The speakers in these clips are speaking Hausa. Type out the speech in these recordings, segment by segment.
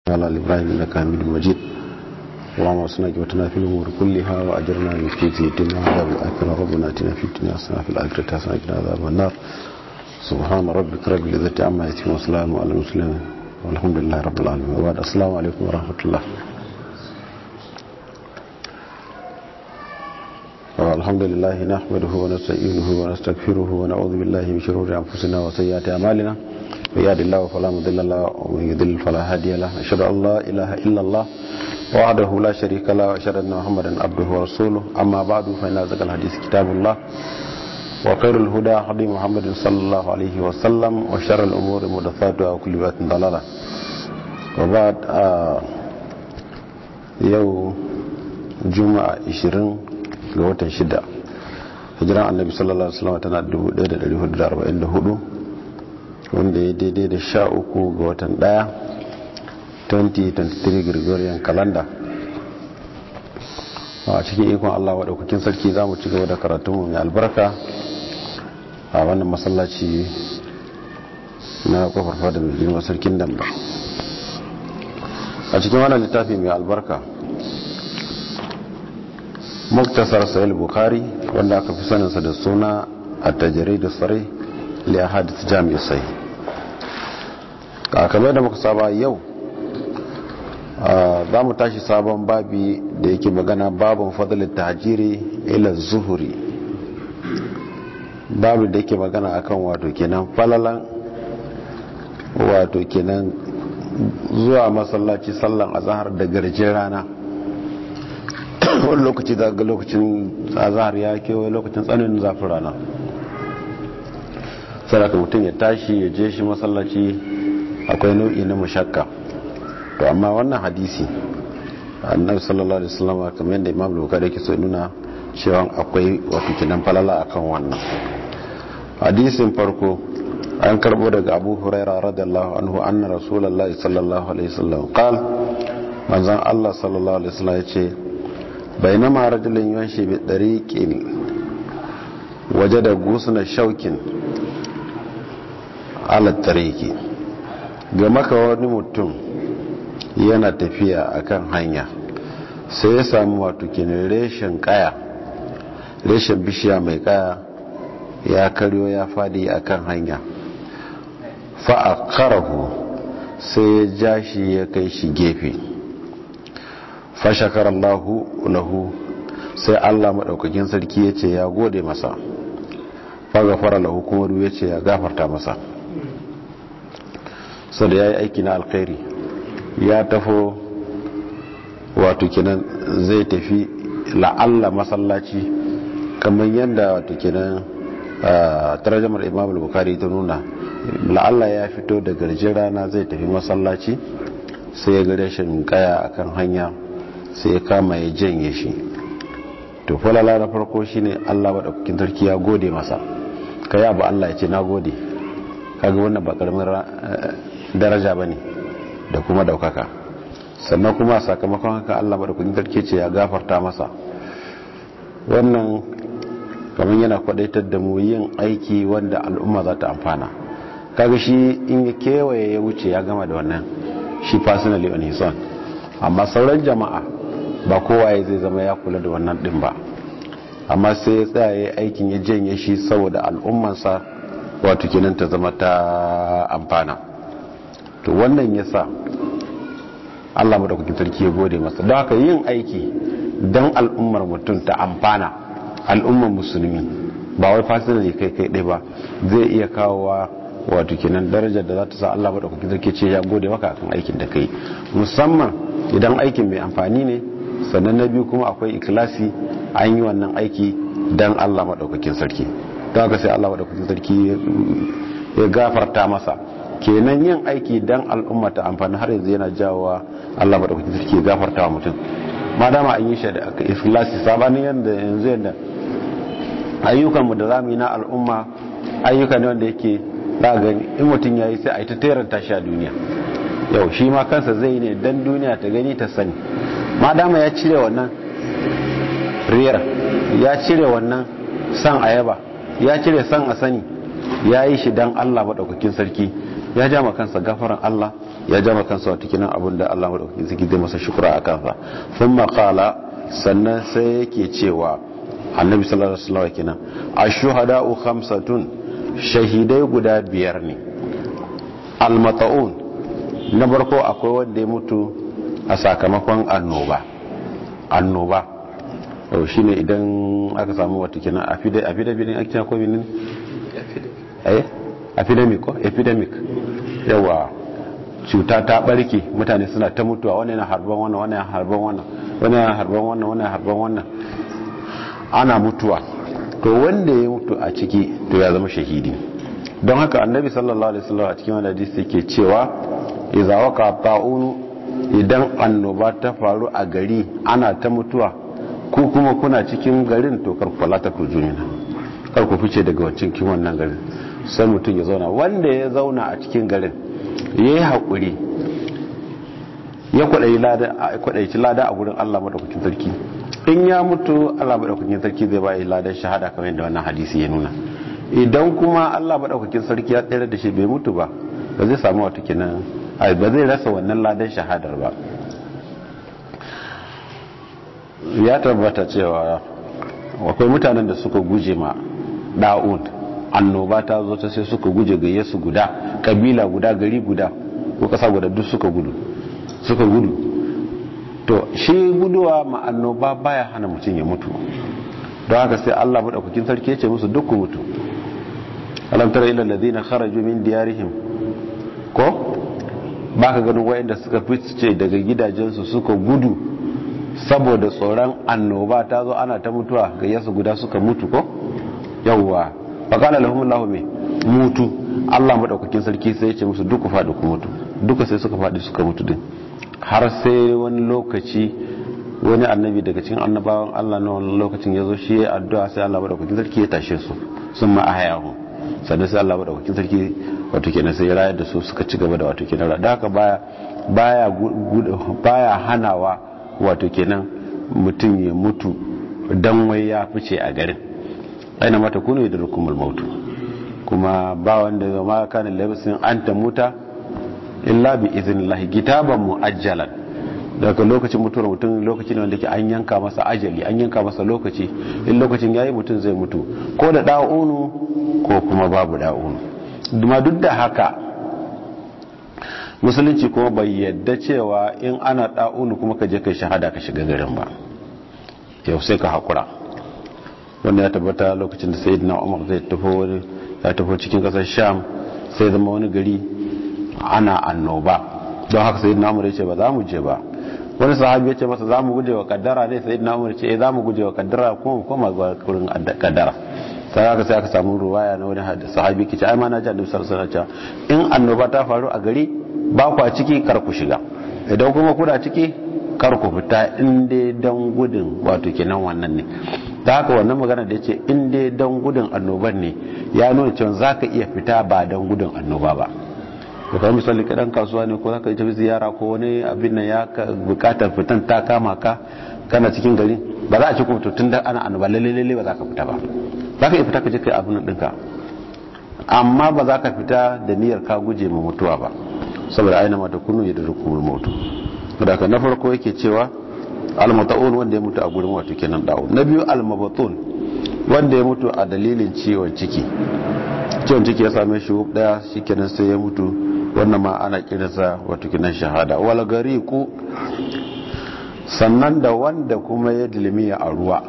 على الإبراهيم إنك حميد مجيد اللهم اصلنا جوتنا في الأمور كلها وأجرنا من فتنة الدنيا وعذاب الآخرة ربنا آتنا في الدنيا حسنة في الآخرة حسنة وقنا عذاب النار سبحان ربك رب العزة عما يصفون وسلام على المسلمين والحمد لله رب العالمين وبعد السلام عليكم ورحمة الله الحمد لله نحمده ونستعينه ونستغفره ونعوذ بالله من شرور أنفسنا وسيئات أعمالنا من يهد الله فلا مضل له ومن يضلل فلا هادي له أشهد أن لا إله إلا الله وحده لا شريك له وأشهد أن محمدا عبده ورسوله أما بعد فإن أصدق الحديث كتاب الله وخير الهدى هدي محمد صلى الله عليه وسلم وشر الأمور محدثاتها وكل بدعة ضلالة وبعد آه يوم juma'a 20 ga watan 6 hijiran annabi sallallahu alaihi wasallam tana 1444 wanda ya daidai da 13 ga watan 1 2023 gregorian calendar a cikin ikon Allah waɗaukakin sarki za mu ci gaba da karatunmu mai albarka a wannan masallaci na kofar fada mai girma sarkin damba a cikin wannan littafi mai albarka muktasar sahih bukhari wanda aka fi saninsa da suna a tajiri da tsare liya hadith jami'i sai kamar da muka saba yau za mu tashi sabon babi da yake magana babin fadalin tahajiri ila zuhuri babu da yake magana akan wato kenan falalan wato kenan zuwa masallaci sallan azahar da garjin rana wani lokaci ga lokacin azahar ya kewaye lokacin tsananin zafin rana sadaka mutum ya tashi ya je shi masallaci akwai nau'i na mashakka to amma wannan hadisi annabi sallallahu alaihi wasallam kamar yadda imam bukhari yake so nuna cewa akwai wato kinan falala akan wannan hadisin farko an karbo daga abu huraira radiyallahu anhu anna rasulullahi sallallahu alaihi wasallam qal manzon Allah sallallahu alaihi wasallam yace bainama rajulun yanshi bi dariqin wajada gusna shaukin ala tariqi ga maka wani mutum yana tafiya akan hanya sai ya samu wato kenan reshen kaya reshen bishiya mai kaya ya karyo ya fadi akan hanya fa'akarahu sai ya ja shi ya kai shi gefe fashakar Allahu lahu sai Allah maɗaukakin sarki ya ce ya gode masa fagafara lahu kuma ya ce ya gafarta masa sau da ya yi aiki na alkhairi ya tafo wato kenan zai tafi la'alla masallaci kamar yadda wato kenan tarjamar imam al-bukhari ta nuna la'alla ya fito da garjin rana zai tafi masallaci sai ya gare shi kaya akan hanya sai ya kama ya janye shi to falala na farko shine Allah madaukakin sarki ya gode masa kai abu Allah ya ce na gode kaga wannan ba karamin daraja bane da kuma daukaka sannan kuma sakamakon haka Allah madaukakin sarki ce ya gafarta masa wannan kamar yana kwadaitar da mu yin aiki wanda al'umma za ta amfana kaga shi in ya kewaye ya wuce ya gama da wannan shi personally on his own amma sauran jama'a ba kowa ya zai zama ya kula da wannan din ba amma sai ya tsaya ya aikin ya janye shi saboda al'ummansa wato kenan ta zama ta amfana to wannan ya sa Allah madaukakin sarki ya gode masa don haka yin aiki don al'ummar mutum ta amfana al'ummar musulmi ba wai fasinali kai kai ɗaya ba zai iya kawowa wato kenan darajar da za ta sa Allah madaukakin sarki ce ya gode maka akan aikin da kai musamman idan aikin mai amfani ne sannan na biyu kuma akwai ikilasi an yi wannan aiki don Allah madaukakin sarki don haka sai Allah madaukakin sarki ya gafarta masa kenan yin aiki don al'umma ta amfani har yanzu yana jawowa Allah madaukakin sarki ya gafarta wa mutum ma dama an yi shi da ikhlasi sabanin yadda yanzu yadda ayyukanmu da zamu yi na al'umma ayyuka ne wanda yake za gani in mutum ya yi sai a yi ta teranta shi a duniya yau shi ma kansa zai ne dan duniya ta gani ta sani ma dama ya cire wannan riyar ya cire wannan san ayaba ya cire san a sani ya yi shi dan Allah maɗaukakin sarki ya ja ma kansa gafaran Allah ya ja ma kansa wata kinan abin da Allah madaukakin sarki zai masa shukura a kansa thumma qala sannan sai yake cewa annabi sallallahu alaihi wasallam kenan ashuhada'u khamsatun shahidai guda biyar ne almata'un na farko akwai wanda ya mutu a sakamakon annoba annoba yau shi ne idan aka samu wata kenan epidemic ne ake ko minin epidemic ko epidemic yawa cuta ta barke mutane suna ta mutuwa wani yana harban wannan wani yana harban wannan wani yana harban wannan wani yana harban wannan ana mutuwa to wanda ya mutu a ciki to ya zama shahidi don haka annabi sallallahu alaihi wasallam a cikin wani hadisi yake cewa idza waqa ta'unu idan annoba ta faru a gari ana ta mutuwa ko kuma kuna cikin garin to kar ku falata ku jumina kar ku fice daga wancan kin wannan garin sai mutum ya zauna wanda ya zauna a cikin garin yayi hakuri ya kwadayi lada kwadayi lada a gurin Allah madaukakin sarki in ya mutu Allah madaukakin sarki zai ba ladan shahada kamar yadda wannan hadisi ya nuna idan kuma Allah madaukakin sarki ya tsere da shi bai mutu ba ba zai samu wata kenan ba zai rasa wannan ladan shahadar ba ya tabbata cewa akwai mutanen da suka guje ma da'un annoba ta zo ta sai suka guje gayye su guda kabila guda gari guda ko kasa guda duk suka gudu suka gudu to shi guduwa ma annoba baya hana mutum ya mutu don haka sai Allah madaukakin sarki ya ce musu duk ku mutu alam tara ila alladhina kharaju min diyarihim ko baka ganin wayanda suka fice daga gidajensu suka gudu saboda tsoron annoba ta zo ana ta mutuwa ga yasu guda suka mutu ko yawwa faqala lahum Allahu me mutu Allah madaukakin sarki sai ya ce musu duk ku fadi ku mutu duka sai suka fadi suka mutu din har sai wani lokaci wani annabi daga cikin annabawan Allah na wani lokacin ya zo shi ya addu'a sai Allah madaukakin sarki ya tashe su sun ma ahayahu sannan sai Allah madaukakin sarki wato kenan sai ya rayar da su suka ci gaba da wato kenan da haka baya baya baya hanawa wato kenan mutum ya mutu dan wai ya fice a garin aina mata kunu da rukumul mautu kuma ba wanda ma kana labisin anta muta illa bi iznillahi kitaban muajjalan daga lokacin mutuwar mutum lokaci ne wanda ke an yanka masa ajali an yanka masa lokaci in lokacin yayi mutum zai mutu ko da da'unu ko kuma babu da'unu duma duk da haka musulunci kuma bai yadda cewa in ana da'unu kuma ka je kai shahada ka shiga garin ba yau sai ka hakura wanda ya tabbata lokacin da sayyidina umar zai tafi wani ya tafi cikin kasar sham sai zama wani gari ana annoba don haka sayyidina umar ya ce ba za mu je ba wani sahabi ya ce masa za mu guje wa kaddara ne sai na umar ce eh za mu guje wa kaddara kuma mu koma ga kurin kaddara sai aka sai aka samu ruwaya na wani sahabi ke ce ai ma na ji annabi sallallahu alaihi wasallam in annoba ta faru a gari ba ku a ciki kar ku shiga idan kuma kuna ciki kar ku fita in dai dan gudun wato kenan wannan ne ta haka wannan magana da yace in dai dan gudun annoban ne ya nuna cewa zaka iya fita ba dan gudun annoba ba da kamar misali kaɗan kasuwa ne ko za ka tafi ziyara ko wani abin nan ya bukatar fitan ta kama ka kana cikin gari ba za a ci kuma tun da ana annoba lalle lalle ba za ka fita ba za ka iya fita ka je kai abin ɗinka amma ba za ka fita da niyyar ka guje ma mutuwa ba saboda aina mata kunu ya da rukumul mutu da ka na farko yake cewa almata'un wanda ya mutu a gurin wato kenan dawo na biyu almabatun wanda ya mutu a dalilin ciwon ciki ciwon ciki ya same shi daya shikenan sai ya mutu wannan ma ana kiransa wato kinan shahada wal gariku sannan da wanda kuma ya dilmiya a ruwa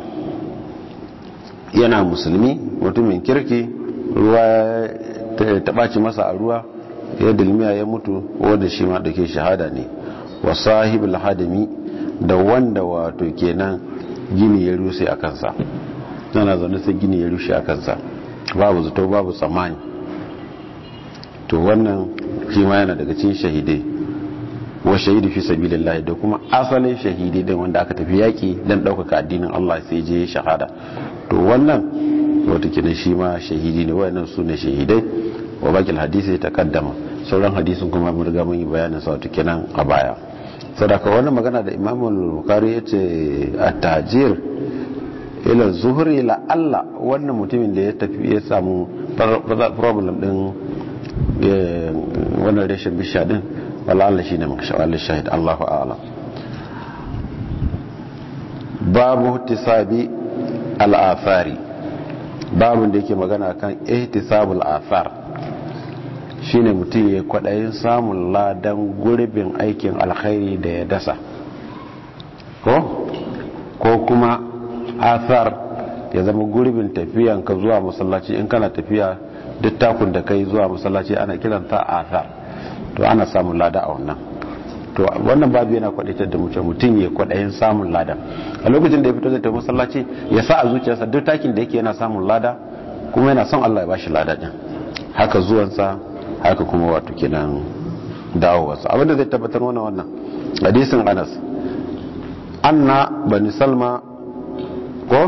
yana musulmi mutumin kirki ruwa ya taɓaci masa a ruwa ya dilmiya ya mutu wanda shi ma dake shahada ne wa sahibul hadami da wanda wato kenan gini ya rushe a kansa yana zaune sai gini ya rushe a kansa babu zato babu tsammani to wannan shi ma yana daga cikin shahidai wa shahidu fi sabilillah da kuma asalin shahidi din wanda aka tafi yaki dan daukaka addinin Allah sai je shahada to wannan wato kenan shi ma shahidi ne wayannan su ne shahidai wa bakil hadisi ta kaddama sauran hadisin kuma mun riga mun yi bayanin sa wato kenan a baya sadaka wannan magana da Imam Bukhari yace at-tajir ila zuhri la Allah wannan mutumin da ya tafi ya samu problem din wannan rashin bishiya din wala Allah shine mashawal shahid Allahu a'lam babu ihtisabi al-athari babu da yake magana kan ihtisabul athar shine mutum ya kwadayin samun ladan gurbin aikin alkhairi da ya dasa ko ko kuma athar ya zama gurbin tafiyan ka zuwa masallaci in kana tafiya duk takun da kai zuwa masallaci ana kiranta athar to ana samun lada a wannan to wannan babu yana kwadaitar da mutum mutum ya kwadayin samun lada a lokacin da ya fito zai tafi masallaci ya sa a zuciyarsa duk takin da yake yana samun lada kuma yana son Allah ya bashi lada din haka zuwansa haka kuma wato kenan dawowarsa abinda zai tabbatar wannan wannan hadisin Anas anna bani salma ko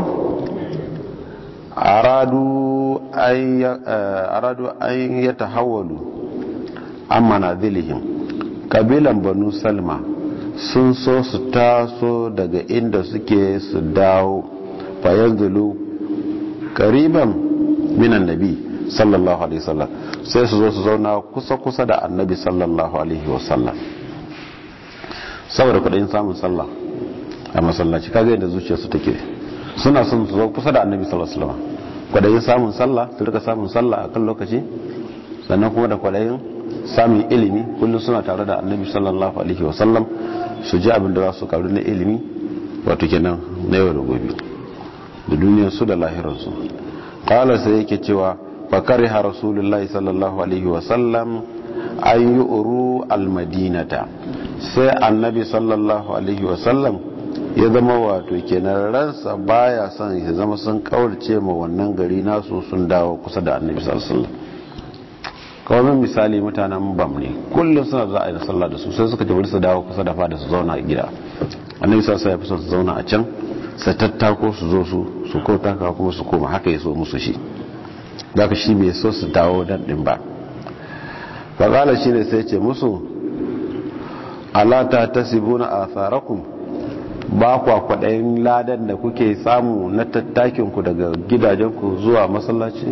aradu ay aradu ay yatahawwalu amma nadhilihim kabilan banu salma sun so su taso daga inda suke su dawo fayanzulu kariban minan nabi sallallahu alaihi wasallam sai su zo su zauna kusa kusa da annabi sallallahu alaihi wasallam saboda kudin samun sallah a masallaci kaga yadda zuciyarsu take suna son su zo kusa da annabi sallallahu alaihi wasallam kwadayin samun sallah su rika samun sallah a kan lokaci sannan kuma da kwadayin samun ilimi kullum suna tare da annabi sallallahu alaihi wasallam su ji abin da za su karu na ilimi wato kenan na yau da gobe da duniyar su da lahirar su qala sai yake cewa fa kariha rasulullahi sallallahu alaihi wasallam an yu'ru almadinata sai annabi sallallahu alaihi wasallam ya zama wato kenan ransa baya son ya zama sun kaurace ma wannan gari nasu sun dawo kusa da annabi sallallahu alaihi wasallam kawai misali mutanen bam ne kullum suna za a yi sallah da su sai suka ce su dawo kusa da fada su zauna a gida annabi sallallahu alaihi wasallam su zauna a can su tattako su zo su su ko taka kuma su koma haka ya so musu shi zaka shi bai so su dawo dan din ba fa shi ne sai ce musu ala ta tasibuna atharakum ba kwa kwaɗayin ladan da kuke samu na tattakinku daga gidajenku zuwa masallaci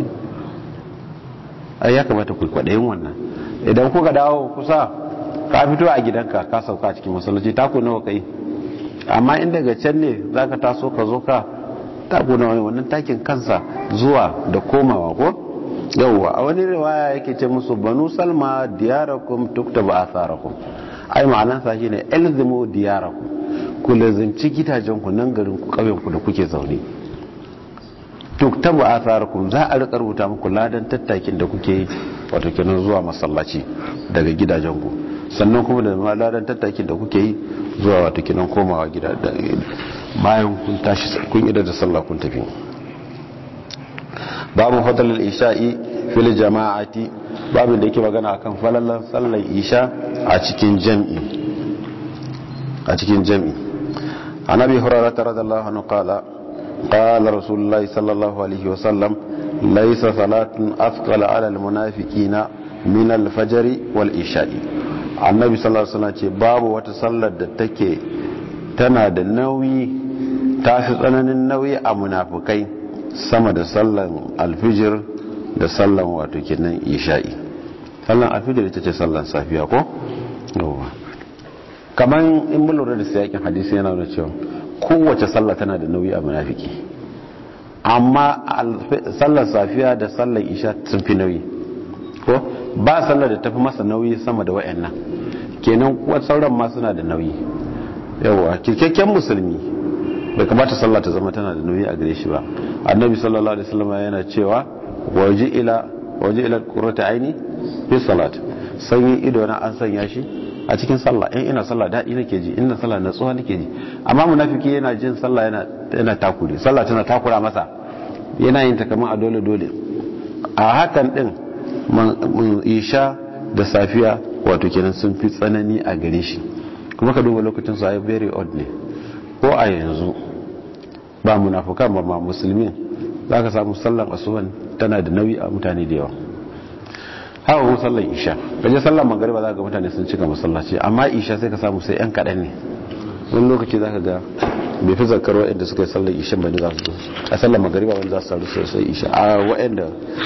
ai ya kamata ku kwaɗayin wannan idan kuka dawo kusa ka fito a gidanka ka sauka a cikin masallaci taku nawa kai amma in daga can ne za ka taso ka zo ka taku nawa wannan takin kansa zuwa da komawa ko yauwa a wani riwaya yake ce musu banu salma diyarakum tuktaba atharakum ai ma'anansa shine ilzimu diyarakum ku lazimci gidajenku nan garin ku ƙauyenku da kuke zaune tuktabu atharakum za a rika rubuta muku ladan tattakin da kuke wato kenan zuwa masallaci daga gidajenku sannan kuma da ladan tattakin da kuke yi zuwa wato kenan komawa gida bayan kun tashi kun ida da sallah kun tafi babu fadlul isha'i fil jama'ati babin da yake magana akan falalan sallar isha a cikin jami'i a cikin jami'i عن ابي هريره رضي الله عنه قال قال رسول الله صلى الله عليه وسلم ليس صلاه اثقل على المنافقين من الفجر والعشاء annabi sallallahu alaihi wasallam ce babu wata sallar da take tana da nauyi ta fi tsananin nauyi a munafukai sama da sallan alfijir da sallan wato kenan isha'i sallan alfijir ita ce sallan safiya ko kamar in mun lura da siyakin hadisi yana da cewa kowace sallah tana da nauyi a munafiki amma sallar safiya da sallar isha sun fi nauyi ko ba sallar da tafi masa nauyi sama da wayannan kenan kuwa sauran ma suna da nauyi yawa kirkakken musulmi bai kamata sallah ta zama tana da nauyi a gare shi ba annabi sallallahu alaihi wasallam yana cewa waje ila waje ila qurrata aini fi salat sanyin ido na an sanya shi a cikin sallah in ina sallah daɗi nake ji ina sallah natsuwa nake ji amma munafiki yana jin sallah yana yana takure sallah tana takura masa yana yin ta kamar a dole dole a hakan din isha da safiya wato kenan sun fi tsanani a gare shi kuma ka duba lokacin su ayi very odd ne ko a yanzu ba munafukan ba ma musulmin zaka samu sallan asuban tana da nauyi a mutane da yawa haka kuma sallar isha kaje sallar magariba za ga mutane sun cika masallaci amma isha sai ka samu sai yan kaɗan ne wani lokaci za ka ga bai fi zakar waɗanda suka yi sallar isha ba ne za su a sallar magariba wani za su taru sai isha a waɗanda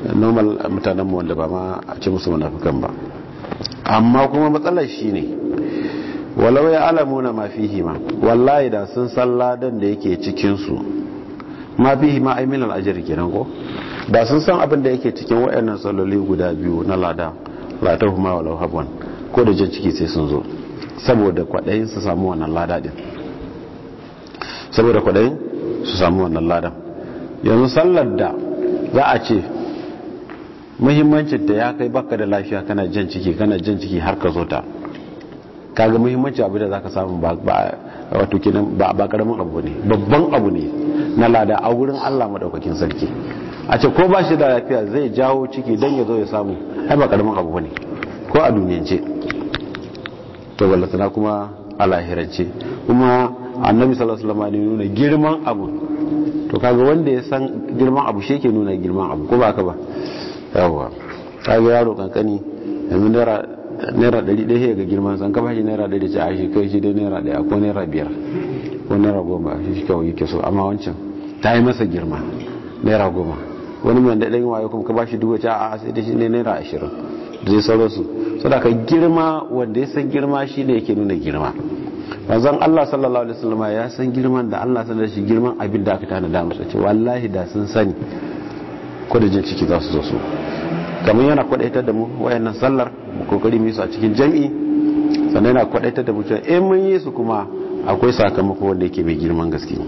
normal mutanen wanda ba ma a ce musu munafikan ba amma kuma matsalar shi ne walau ya alamuna ma fihi ma wallahi da sun san ladan da yake cikinsu ma fihi ma ai minal ajri kenan ko da sun san abin da yake cikin wayannan salloli guda biyu na lada la tahuma walau habwan ko da jin ciki sai sun zo saboda kwadayin su samu wannan lada din saboda kwadayin su samu wannan ladan yanzu sallar da za a ce muhimmancin da ya kai baka da lafiya kana jan ciki kana jan ciki har ka zo ta kaga muhimmanci abu da zaka samu ba wato kenan ba ba karamin abu ne babban abu ne na lada a wurin Allah madaukakin sarki a ce ko ba shi da lafiya zai jawo ciki dan ya zo ya samu ai ba karamin abu ne ko a duniyance to ballatana kuma a lahirance kuma annabi sallallahu alaihi wasallam ne nuna girman abu to kaga wanda ya san girman abu shi yake nuna girman abu ko ba ka ba yawa kaga yaro kankani yanzu naira naira ɗari ɗaya ga girman san ka bashi naira ɗari ce a shi kai shi dai naira ɗaya ko naira biyar ko naira goma shi kawai yake so amma wancan ta yi masa girma naira goma wani mai da ɗan wayo kuma ka bashi dubu ce a sai da shi ne naira ashirin da zai sauransu sadaka girma wanda ya san girma shi ne yake nuna girma manzon Allah sallallahu alaihi wasallam ya san girman da Allah sanar shi girman abin da aka tana da masa ce wallahi da sun sani ko da jin ciki za su zo su kamar yana kwadaitar da mu wayannan sallar mu kokari mu yi su a cikin jami'i sannan yana kwadaitar da mu cewa in mun yi su kuma akwai sakamako wanda yake mai girman gaske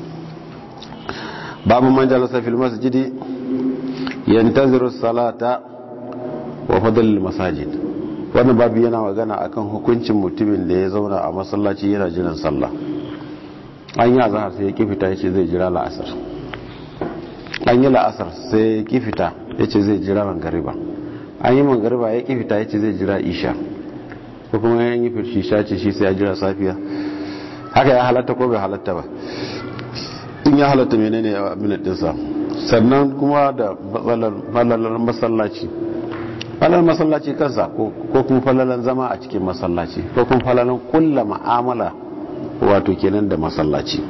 babu man jalasa fil masjidi yantaziru salata wa fadl masajid wannan babu yana magana akan hukuncin mutumin da ya zauna a masallaci yana jiran sallah an yi azhar sai ya kifita yace zai jira la'asar an yi la'asar sai ya kifita yace zai jira mangariba an yi mangariba ya kifita yace zai jira isha ko kuma yan yi firshisha ce shi sai ya jira safiya haka ya halatta ko bai halatta ba in ya halatta menene abin dinsa sannan kuma da falalar masallaci falalar masallaci kansa ko kuma falalar zama a cikin masallaci ko kuma falalar kulla ma'amala wato kenan da masallaci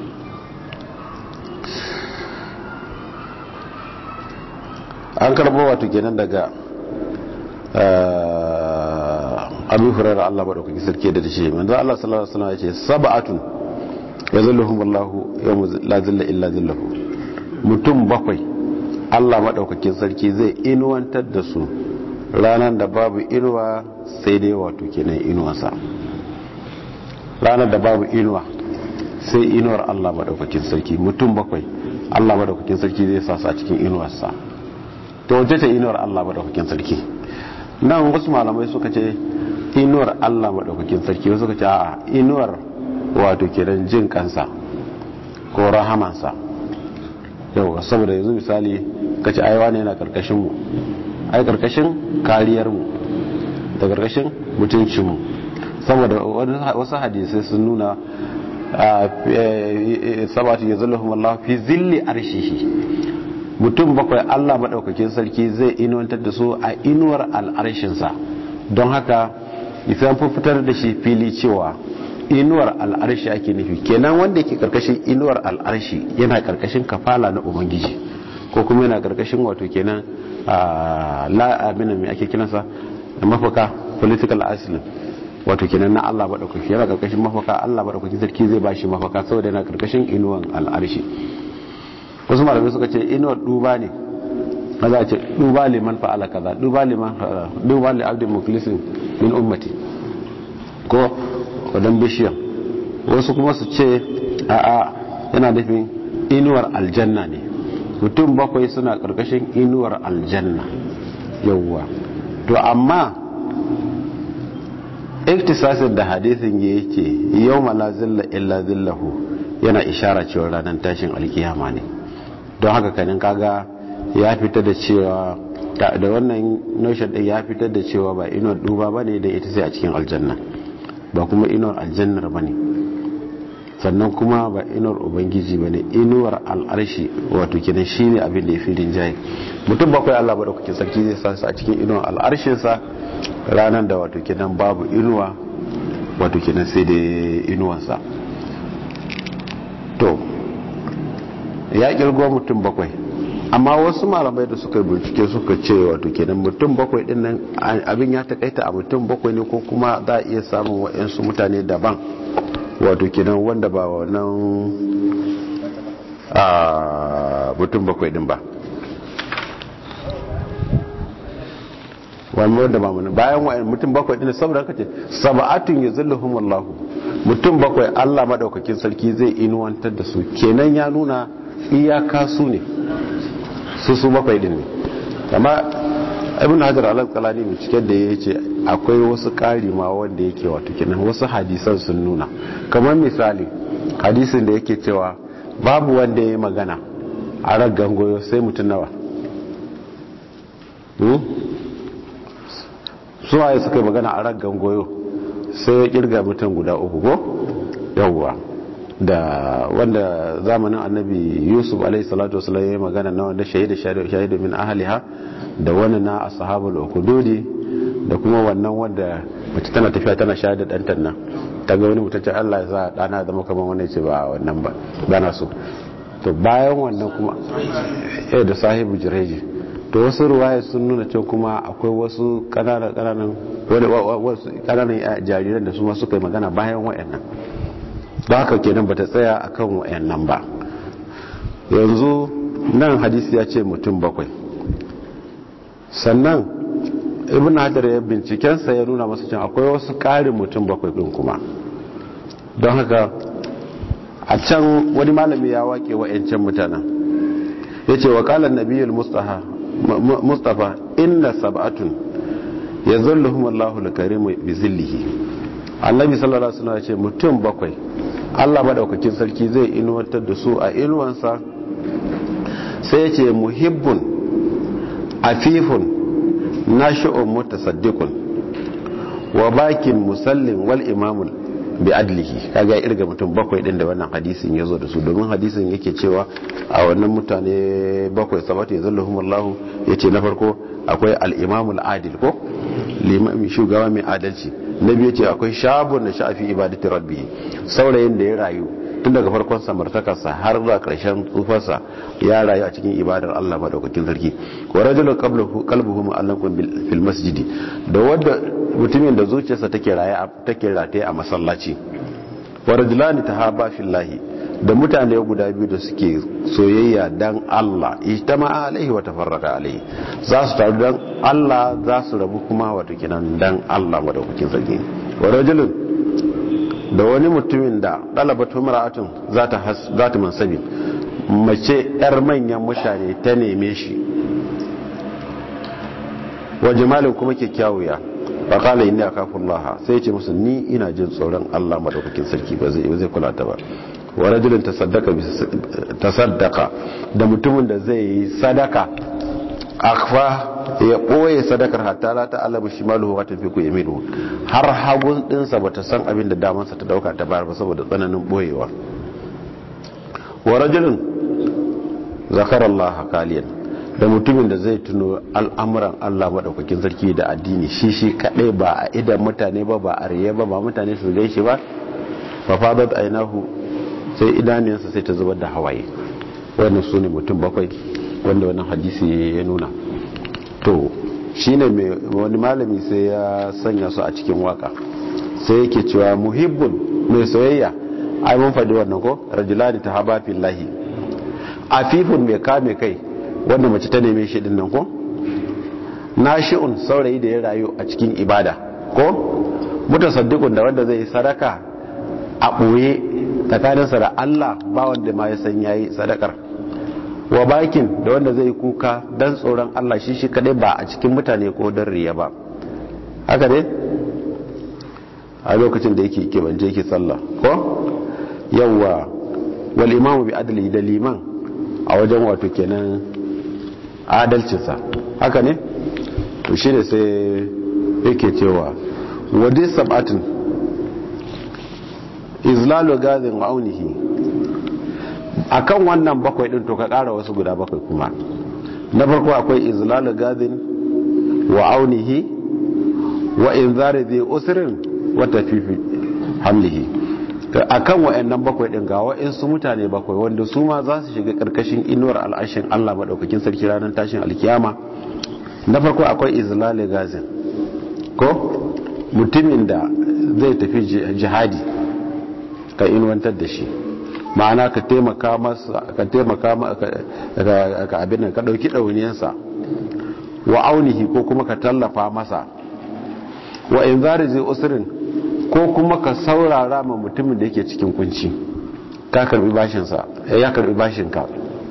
an karbo wato kenan daga abu hurar Allah maɗaukaki sarki da ce manzo Allah sallallahu alaihi wasallam ya ce sab'atun yazilluhum Allahu yawma la zilla illa zilluhu mutum bakwai Allah maɗaukakin sarki zai inuwantar da su ranar da babu inuwa sai dai wato kenan inuwarsa ranar da babu inuwa sai inuwar Allah maɗaukakin sarki mutum bakwai Allah maɗaukakin sarki zai sa su a cikin inuwarsa to wace ce inuwar Allah maɗaukakin sarki nan wasu malamai suka ce inuwar Allah maɗaukakin sarki wasu suka ce a inuwar wato kenan jin kansa ko rahamansa yau saboda yanzu misali kace aiwa ne yana karkashin mu ai karkashin kariyar mu da karkashin mutuncin mu saboda wasu hadisai sun nuna sabatu ya zallahu Allah fi zilli arshihi mutum bakwai Allah madaukakin sarki zai inuwantar da su a inuwar al'arshinsa don haka isan fitar da shi fili cewa inuwar al'arshi ake nufi kenan wanda yake karkashin inuwar al'arshi yana karkashin kafala na ubangiji ko kuma yana karkashin wato kenan la'amina mai ake kinansa mafaka political asylum wato kenan na Allah maɗaukaki yana karkashin mafaka Allah maɗaukaki sarki zai ba shi mafaka saboda yana karkashin inuwan al'arshi wasu malamai suka ce inuwar duba ne na za a ce duba liman fa'ala kaza duba liman duba li abdin muklisin min ummati ko wadan bishiyan wasu kuma su ce a'a yana nufin inuwar aljanna ne mutum bakwai suna karkashin inuwar aljanna yauwa to amma iktisasin da hadisin ya yake yau la zilla illa zillahu yana ishara cewa ranar tashin alkiyama ne don haka kanin kaga ya fita da cewa da wannan notion din ya fitar da cewa ba inuwar duba ba ne da ita sai a cikin aljanna ba kuma inuwar aljannar ba ne sannan kuma ba inuwar ubangiji ba ne inuwar al'arshi wato kenan shi ne abin da ya fi rinjaye mutum bakwai allah ba da kuke sarki zai sa su a cikin inuwar al'arshinsa ranar da wato kenan babu inuwa wato kenan sai da inuwansa to ya kirgo mutum bakwai amma wasu malamai da suka bincike suka ce wato kenan mutum bakwai din nan abin ya takaita a mutum bakwai ne ko kuma za a iya samun wa'yansu mutane daban wato kenan wanda ba wannan a mutum bakwai din ba wani wanda ba mana bayan wa'yan mutum bakwai din saboda haka ce saba'atun ya zilluhum wallahu mutum bakwai Allah madaukakin sarki zai inuwantar da su kenan ya nuna iyaka su ne su su bakwai din ne amma ibn hajar al-asqalani mai cike da ya ce akwai wasu ƙari ma wanda yake wato kenan wasu hadisan sun nuna kamar misali hadisin da yake cewa babu wanda ya yi magana a raggan goyo sai mutum nawa su waye suka yi magana a raggan goyo sai ya kirga mutum guda uku ko yawwa da wanda zamanin annabi yusuf alaihi salatu wasallam ya yi magana na wanda shahida shahidu min ahliha da wani na ashabul ukududi da kuma wannan wanda mace tana tafiya tana shayar da dantan nan ta ga wani mutacce Allah ya sa dana zama kamar wannan ce ba wannan ba bana so to bayan wannan kuma eh da sahibu jireji to wasu ruwaya sun nuna cewa kuma akwai wasu kananan kananan wani wasu kananan jariran da su ma suka yi magana bayan wayannan ba haka kenan bata tsaya akan wayannan ba yanzu nan hadisi ya ce mutum bakwai sannan ibn hajar ya bincikensa ya nuna masu cin akwai wasu ƙarin mutum bakwai ɗin kuma don haka a can wani malami ya wake wa'yancan mutanen ya ce wa ƙalar nabiyul mustafa inna sab'atun ya zalluhum allahu lakarimu bi zillihi annabi sallallahu alaihi wasallam ya ce mutum bakwai allah madaukakin sarki zai inuwantar da su a inuwansa sai ya ce muhibbun afifun nashi'un mutasaddiqun wa bakin musallin wal imamul bi adlihi kaga irga mutum bakwai din da wannan hadisin yazo da su domin hadisin yake cewa a wannan mutane bakwai sabata yazalluhum Allah yace na farko akwai al imamul adil ko limami shugaba mai adalci na biyu yace akwai shabun da shafi ibadati rabbi saurayin da ya rayu tun daga farkon samartakarsa har zuwa ƙarshen tsufarsa ya rayu a cikin ibadar Allah madaukakin sarki wa rajulun qalbuhu mu'allaqun fil masjidi da wanda mutumin da zuciyarsa take raye take rataye a masallaci wa rajulani tahaba fillahi da mutane guda biyu da suke soyayya dan Allah ijtama'a alaihi wa tafarraqa alaihi za su taru dan Allah za su rabu kuma wato kinan dan Allah madaukakin sarki wa rajulun da wani mutumin da ɗalabatu mara'atun za ta mansabi mace 'yar manyan mutane ta neme shi wa jimalin kuma kyakkyawuya ba kala inni a kafin laha sai ce musu ni ina jin tsoron allah maɗaukakin sarki ba zai kula ta ba wa rajulun tasaddaka da mutumin da zai yi sadaka akfa ya ɓoye sadakar hatta la ta alamu shi maluhu wata fi ku yaminu har hagun ɗinsa ba ta san abin da damansa ta dauka ta bayar ba saboda tsananin ɓoyewa wa rajulun zakarar Allah kaliyan da mutumin da zai tuno al'amuran Allah maɗaukakin sarki da addini shi shi kaɗai ba a idan mutane ba ba a riye ba ba mutane su gaishe ba fa fadat ainahu sai idaniyarsa sai ta zubar da hawaye wannan su ne mutum bakwai wanda wannan hadisi ya nuna to shine mai wani malami sai ya sanya su a cikin waka sai yake cewa muhibbun mai soyayya ai mun faɗi wannan ko rajulani ta haba fillahi afifun mai kame kai wanda mace ta neme shi din nan ko nashi'un saurayi da ya rayu a cikin ibada ko mutasaddiqun da wanda zai yi sadaka a ɓoye tsakaninsa da Allah ba wanda ma ya san yayi sadakar wa bakin da wanda zai kuka dan tsoron Allah shi shi kadai ba a cikin mutane ko don riya ba haka ne a lokacin da yake kebance yake sallah ko yawwa wal imamu bi adli da liman a wajen wato kenan adalcinsa haka ne to shi ne sai yake cewa wadi sab'atin izlalu gazin wa aunihi akan wannan bakwai din to ka kara wasu guda bakwai kuma na farko akwai izlalu gadin wa aunihi wa inzari zai usrin wa tafifi hamlihi a kan wa'annan bakwai ɗin ga wa'insu mutane bakwai wanda su ma za su shiga ƙarƙashin inuwar al'ashin allah maɗaukakin sarki ranar tashin alkiyama na farko akwai izlali gazin ko mutumin da zai tafi jihadi ka inuwantar da shi ma'ana ka taimaka masa ka taimaka ka abin nan ka ɗauki ɗauniyansa wa aunihi ko kuma ka tallafa masa wa in zari zai usirin ko kuma ka saurara ma mutumin da yake cikin kunci ka karbi bashinsa ya karbi bashinka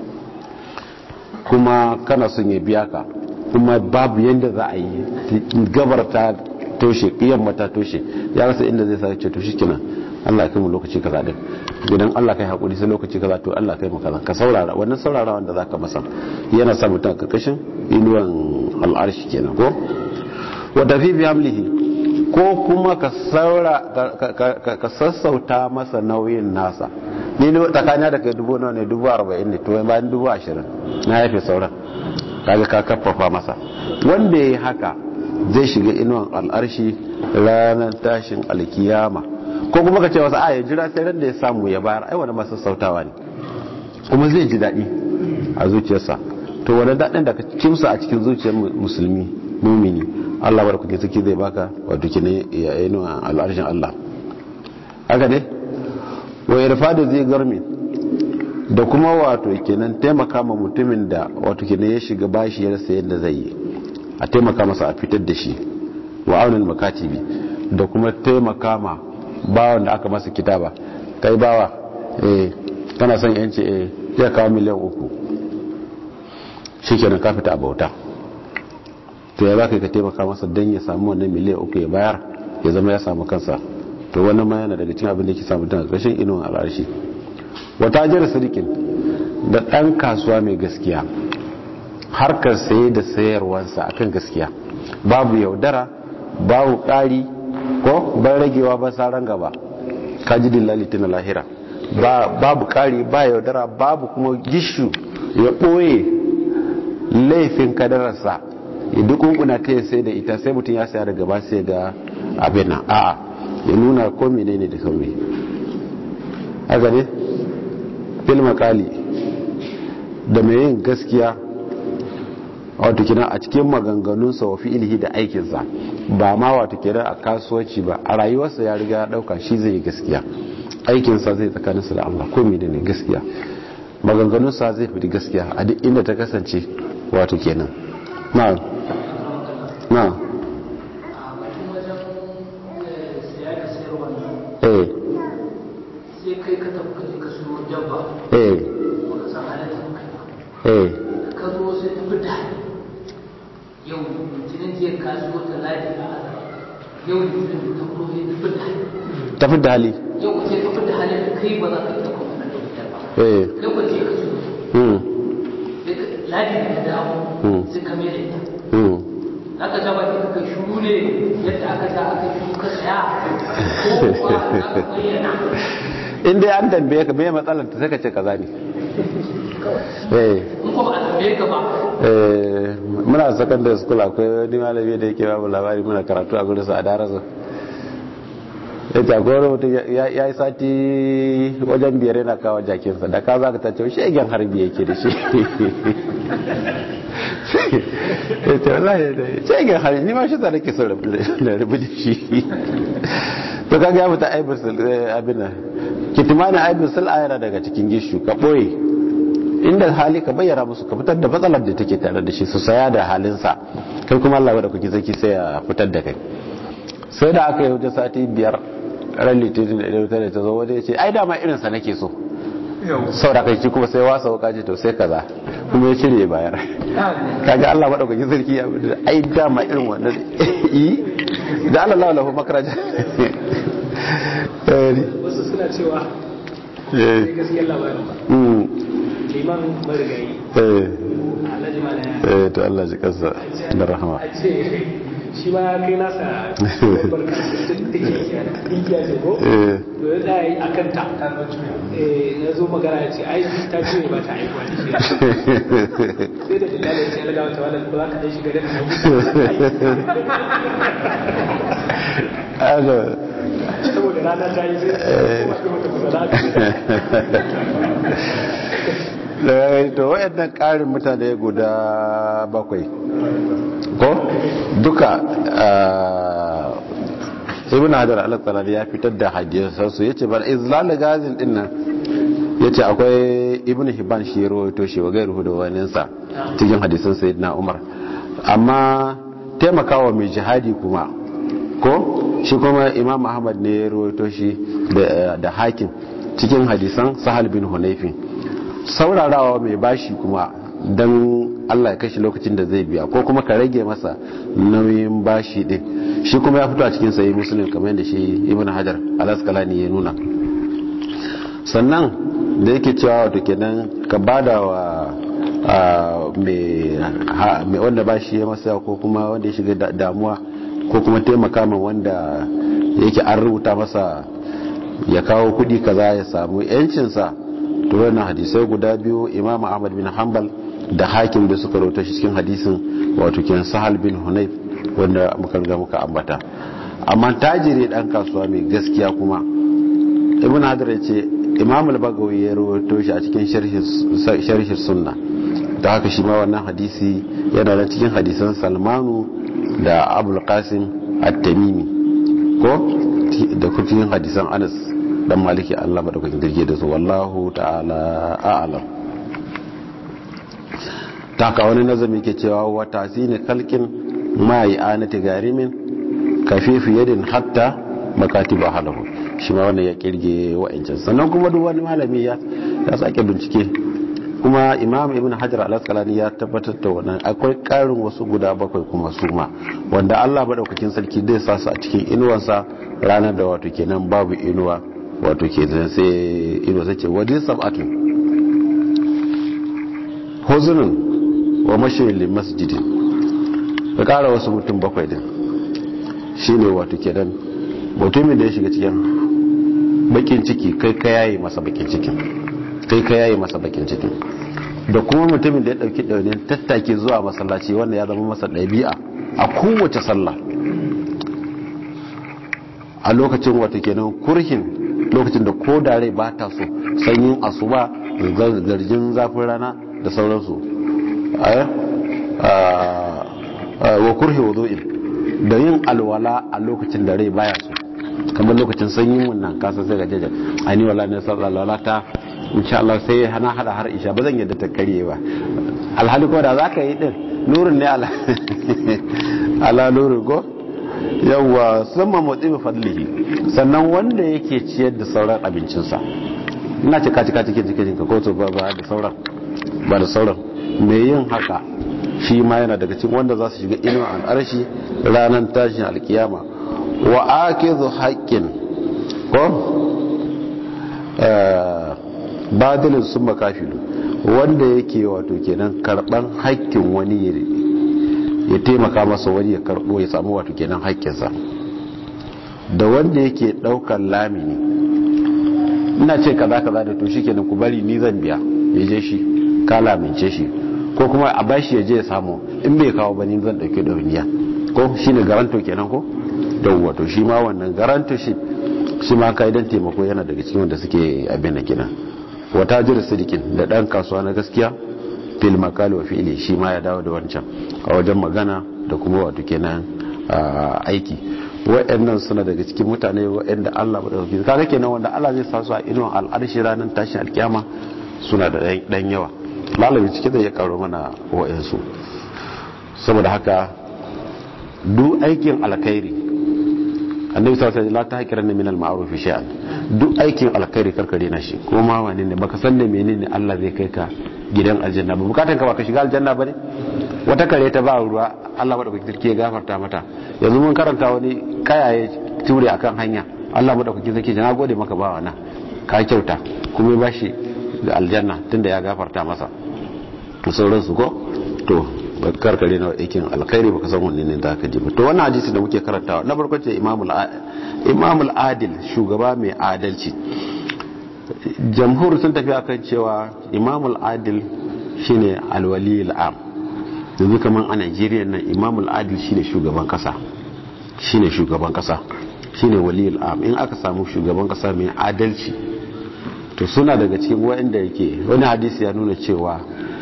kuma kana son ya biya ka kuma babu yadda za a yi gabar ta toshe yamma ta toshe ya rasa inda zai sa ce to shikenan Allah kai mu lokaci kaza din idan Allah kai hakuri sai lokaci kaza to Allah kai mu kaza ka saurara wannan saurara wanda zaka masa yana sa mutum karkashin inuwan al'arshi kenan ko wa tafi bi hamlihi ko kuma ka saura ka sassauta masa nauyin nasa ni ne tsakaniya da kai dubu nawa ne dubu arba'in ne to bayan dubu ashirin na yafe sauran kaga ka kaffafa masa wanda ya yi haka zai shiga inuwan al'arshi ranar tashin alkiyama ko kuma ka ce wasu a ya jira sai ran da ya samu ya bayar ai wani masu sautawa ne kuma zai ji daɗi a zuciyarsa to wani daɗin da ka kimsa a cikin zuciyar musulmi mumini Allah bar kuke suke zai baka wato kine ya inuwan al'arshin Allah haka ne wa irfadu zai garmi da kuma wato kenan taimaka ma mutumin da wato kenan ya shiga bashi ya rasa yadda zai yi a taimaka masa a fitar da shi wa aunin makatibi da kuma taimaka ma bawan da aka masa kitaba kai bawa eh kana son yanci eh ya kawo miliyan uku shikenan ka fita a bauta to ya zaka ka taimaka masa dan ya samu wannan miliyan uku ya bayar ya zama ya samu kansa to wannan ma yana daga cikin abin da yake samu tana ƙarshen inuwan al'arshi wata jira sadikin da ɗan kasuwa mai gaskiya harkar saye da sayarwansa akan gaskiya babu yaudara babu ƙari ko ban ragewa ba saran gaba kaji dillali tana lahira babu ƙari ba yaudara babu kuma gishu ya ɓoye laifin kadararsa ya duk kunkuna ta sai da ita sai mutum ya saya daga ba sai ga abin nan a'a ya nuna ko menene da kawai haka ne fil makali da mai yin gaskiya wato kina a cikin maganganunsa wa fi'ilihi da aikinsa ba ma wato kina a kasuwanci ba a rayuwarsa ya riga ya dauka shi zai yi gaskiya aikinsa zai tsakaninsa da Allah ko menene gaskiya maganganunsa zai fi gaskiya a duk inda ta kasance wato kenan na na eh sai kai ka tafi kaje ka siyo dabba eh baka san halatta kai eh ka zo sai ta fita yau litinin jiya ka siyo ta ladi a azar yau litinin da ta fito sai ta fita tafi da hali yau sai ka fita halin da kai ba za ka iya kuma nan da wutar ba eh kai ko je ka siyo hmm sai ka ladi da ta dawo Hmm. sai ka mai da ita hmm aka ja baki ka shuru ne yadda aka ja aka shuru ka saya ko kuwa za ka bayyana in dai an tambaye ka me matsalar ta sai ka ce kaza ne eh in ko ba a tambaye ka ba eh muna secondary school akwai wani malami da yake babu labari muna karatu a gurin sa a darasa ya ce akwai wani mutum ya ya yi sati wajen biyar yana kawo jakinsa da ka za ka tace shegen harbi yake da shi ya ce wallahi da shegen harbi ni ma shi ta nake son rabu da rabu da shi to kaga ya fita aibin sul abin nan kitimani aibin sul ayara daga cikin gishu ka boye inda hali ka bayyana musu ka fitar da matsalar da take tare da shi su saya da halinsa kai kuma Allah da kuke zaki sai ya fitar da kai sai da aka yi wajen sati biyar ran litinin da ɗaya da ta zo wajen ya ce ai dama irinsa nake so sau da kai kuma sai wasa wuka ce to sai kaza kuma ya cire ya bayar kaga Allah madaukakin sarki ya bude ai dama irin wannan yi da Allah lahu lahu makaraja wasu suna cewa eh sai gaskiyar labarin ba mm liman marigayi eh alhaji malaya eh to Allah ji kansa da rahama a ce shi ma ya kai nasa barka igiya ce ko eh to ya tsaya a kanta eh ya zo magana ya ce ai ta ce ba ta aikuwa da shi sai da dalilin ya ce ya lagawa ta wala ba za ka dai shiga da aga saboda rana ta yi sai kuma wata to wayannan ƙarin mutane guda bakwai ko duka ibn hajar al-asqalani ya fitar da hadisan su yace bal izlal gazin din nan yace akwai ibn hibban shi ya rawaito shi wa gairu da wani sa cikin hadisan sayyidina umar amma taimakawa mai jihadi kuma ko shi kuma imam ahmad ne ya rawaito shi da hakim cikin hadisan sahal bin hunayfin saurarawa mai bashi kuma don Allah ya kashi lokacin da zai biya ko kuma ka rage masa nauyin bashi din shi kuma ya fito a cikin sayi musulun kamar yadda shi ibn hajar alaskalani ya nuna sannan da yake cewa wato kenan ka bada wa mai wanda bashi ya masa ko kuma wanda ya shiga damuwa ko kuma taimaka min wanda yake an rubuta masa ya kawo kudi kaza ya samu yancinsa to wannan hadisai guda biyu imam ahmad bin hanbal da hakim da suka rauta shi cikin hadisin wato kenan sahal bin hunayf wanda muka riga muka ambata amma tajiri dan kasuwa mai gaskiya kuma ibn hadar ya ce imam al-bagawi ya rawaito shi a cikin sharhi sunna da haka shi ma wannan hadisi yana da cikin hadisan salmanu da abul qasim at-tamimi ko da cikin hadisan anas dan maliki Allah madaukakin girge da su wallahu ta'ala a'lam ta ka wani nazami ke cewa wa tasini kalkin ma anati garimin kafifi yadin hatta makatiba halahu shi ma wannan ya kirge wa'ancan sannan kuma duk wani malami ya ya sake bincike kuma imam ibn hajar al-asqalani ya tabbatar da wannan akwai karin wasu guda bakwai kuma su ma wanda Allah madaukakin sarki zai sa su a cikin inuwansa ranar da wato kenan babu inuwa wato ke zan sai inuwa sace wajen sab'atun huzunin wa mashirin masjidin ka kara wasu mutum bakwai din shine wato kenan mutumin da ya shiga cikin bakin ciki kai ka yayi masa bakin cikin kai ka yayi masa bakin cikin da kuma mutumin da ya dauki daunin tattake zuwa masallaci wanda ya zama masa ɗabi'a a kowace sallah a lokacin wato kenan kurhin lokacin da ko da rai ba ta so sanyin asuba zargin zafin rana da sauransu wa kurhi wudu'in da yin alwala a lokacin da rai baya so kamar lokacin sanyin wannan kasa sai ga jajar ani wala ne sallallahu ta insha Allah sai hana hada har isha ba zan yadda ta karye ba alhali ko da zaka yi din nurin ne ala ala nurin ko yawwa sama motsi fadlihi sannan wanda yake ciyar da sauran abincinsa ina cika cika cikin cikin ka ko to ba da sauran ba da sauran mai yin haka shi ma yana daga cikin wanda za su shiga inuwa an arshi ranar tashin alkiyama wa akizu haƙƙin ko badalin sun makafilu wanda yake wato kenan karɓan haƙƙin wani ya taimaka masa wani ya karɓo ya samu wato kenan haƙƙinsa da wanda yake ɗaukar lamini ina ce kaza kaza da to shikenan ku bari ni zan biya ya je shi ka lamince shi ko kuma a bashi ya je ya samu in bai kawo ba ni zan dauke ɗauniya ko shine garanto kenan ko yawwa to shi ma wannan garanto shi shi ma kai dan taimako yana daga cikin wanda suke abin da kenan wata jira sidikin da dan kasuwa na gaskiya fil makali wa fi'li shi ma ya dawo da wancan a wajen magana da kuma wato kenan aiki wa'annan suna daga cikin mutane wa'anda Allah ba dauki kaga kenan wanda Allah zai sa su a inuwan al'arshi ranar tashin alkiyama suna da dan yawa malami cike da ya karo mana wa'ansu saboda haka duk aikin alkhairi annabi sallallahu alaihi wasallam la tahqiranna min al-ma'ruf shay'an duk aikin alkhairi karkare na shi ko ma wani ne baka san da menene Allah zai kai ka gidan aljanna ba bukatan ka ba ka shiga aljanna ba ne wata kare ta ba ruwa Allah madaukakin sarki ya gafarta mata yanzu mun karanta wani kayaye ture akan hanya Allah madaukakin sarki na gode maka ba wannan ka kyauta kuma ya bashi da aljanna tunda ya gafarta masa sauransu ko to karkare na aikin alkhairi baka san wanne ne zaka ji ba to wannan hadisi da muke karantawa na farko ce imamul imamul adil shugaba mai adalci jamhur sun tafi akan cewa imamul adil shine alwali al'am yanzu kaman a Najeriya nan imamul adil shine shugaban kasa shine shugaban kasa shine waliyul am in aka samu shugaban kasa mai adalci to suna daga cikin wanda yake wani hadisi ya nuna cewa